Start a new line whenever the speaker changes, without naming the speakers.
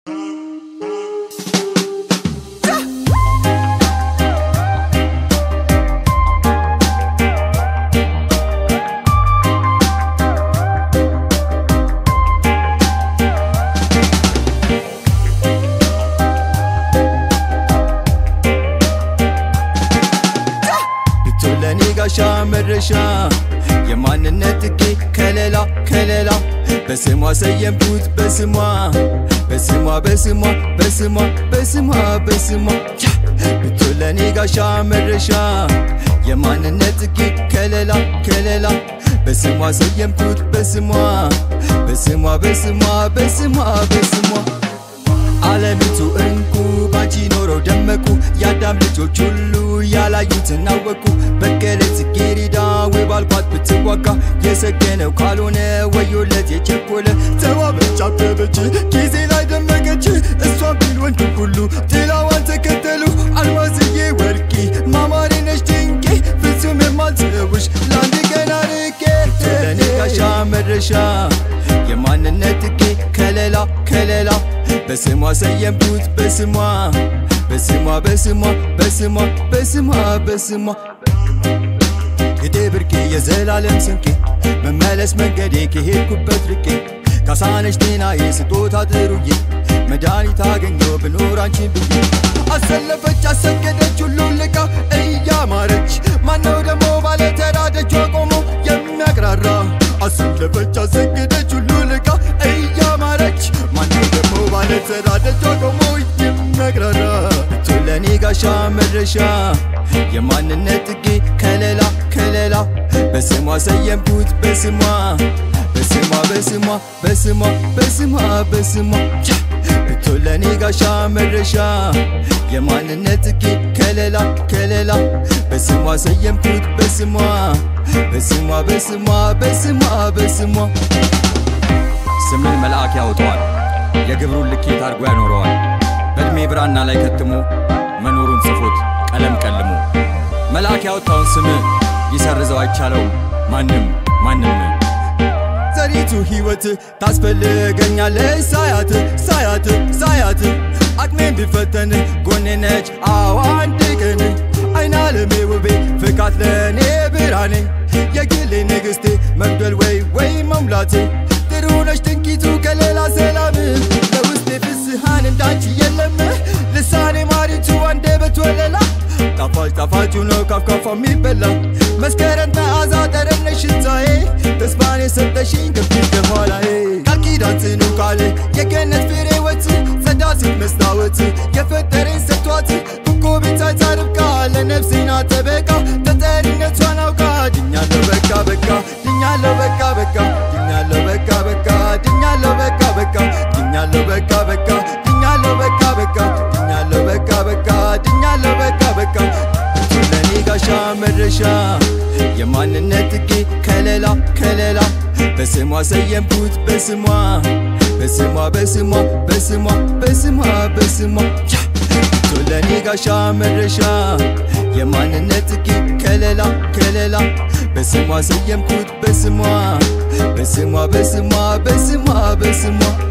ለኔ ጋሻ መድረሻ የማንነት ጥጌ ከለላ ከለላ በስሟ ሰየምኩት በስሟ በስሟ በስሟ በስሟ በስሟ በስሟ ብቶ ለኔ ጋሻ መድረሻ የማንነት ጥጌ ከለላ ከለላ በስሟ ሰየምኩት በስሟ በስሟ በስሟ በስሟ በስሟ ዓለሚቱ እንቁ ባንቺ ኖረው ደመቁ የአዳም ልጆች ሁሉ ያላዩትን አወቁ በቀለች ጽጌረዳ ወይ ባልኳት ብትዋጋ የሰገነው ካልሆነ ወዮለት የቸኮለ ተዋበች አበበች ጊዜ ላይ ደመቀች እሷን ቢል ወንዱ ሁሉ ጥላዋን ተከተሉ አልማዝዬ ወርቄ ማማሬ ነሽ ድንቄ ፍጹም የማልተውሽ ለአንድ ቀን አርቄ ለኔ ጋሻ መድረሻ የማንነት ጥጌ ከለላ ከለላ በስሟ ሰየምኩት በስሟ በስሟ በስሟ በስሟ በስሟ በስሟ ግዴ ብርቄ የዘላለም ስንቄ መመለስ መንገዴ ከሄድኩበት ርቄ ካሳነሽ ጤናዬ ስጦታ ጥሩዬ መድኃኒት አገኘው ብኖር አንቺን ብዬ አሰለፈች አሰገደች ሁሉ ልቃ እያማረች ማነው ደግሞ ባለ ተራ ደጇ ቆሞ የሚያቅራራ አሰለፈች አሰገደች ሁሉ ልቃ እያማረች ማነው ደግሞ ባለ ተራ ደጇ ቆሞ የሚያቅራራ ብቶ ለኔ ጋሻ መድረሻ የማንነት ጥጌ ከለላ ከለላ በስሟ ሰየምኩት በስሟ በስሟ በስሟ በስሟ በስሟ በስሟ ብቶ ለኔ ጋሻ መድረሻ የማንነት ጥጌ ከለላ ከለላ በስሟ ሰየምኩት በስሟ በስሟ በስሟ በስሟ በስሟ
ስምን መልአክ ያውጠዋል፣ የግብሩን ልኬት አድርጎ ያኖረዋል። በዕድሜ ብራና ላይ ከትሞ መኖሩን ጽፎት ቀለም ቀልሞ መልአክ ያወጣውን ስም ሊሰርዘው አይቻለውም ማንም ማንም።
ዘሪቱ ሕይወት ታስፈልገኛለች ሳያት ሳያት ሳያት አቅሜን ቢፈተን ጎኔ ነች አዎ አንድ ቀን አይን አለሜ ውቤ ፍካት ለእኔ ብርሃኔ የግሌ ንግሥቴ መግደል ወይ ወይ መሙላቴ ጥሩ ነች ድንቂቱ ከሌላ ሰላም ለውስጤ ፍስሃን እንዳንቺ የለም ልሳኔ ማሪቱ አንደበት ወለላ ጣፋጭ ጣፋጩ ነው ካፍካፋ የሚበላ መስከረም መዓዛ ጠረነሽ ሽታዬ ተስፋን የሰጠሽኝ ከፊት ከኋላዬ ቃል ኪዳን ጽኑ ቃል የገነት ፍሬ ወት ጸዳ ሴት መስታወት የፈጠረኝ ሰጥቷት ኮኮቤት ሳይታ ርብቃ ለነፍሴና ጠበቃ ተጠሪነቷን አውቃ ድኛለሁ በቃ በቃ ድኛለሁ በቃ በቃ ድኛለሁ በቃ በቃ ድኛለሁ በቃ በቃ ድኛለሁ በቃ በቃ ድኛለሁ በቃ በቃ ድኛለሁ በቃ በቃ ድኛለሁ በቃ በቃ ለኔ ጋሻ መድረሻ የማንነት ጥጌ ከለላ ከለላ በስሟ ሰየምኩት በስሟ በስሟ በስሟ በስሟ በስሟ በስሟ ለኔ ጋሻ መድረሻ የማንነት ጥጌ ከለላ ከለላ በስሟ ሰየምኩት በስሟ በስሟ በስሟ በስሟ በስሟ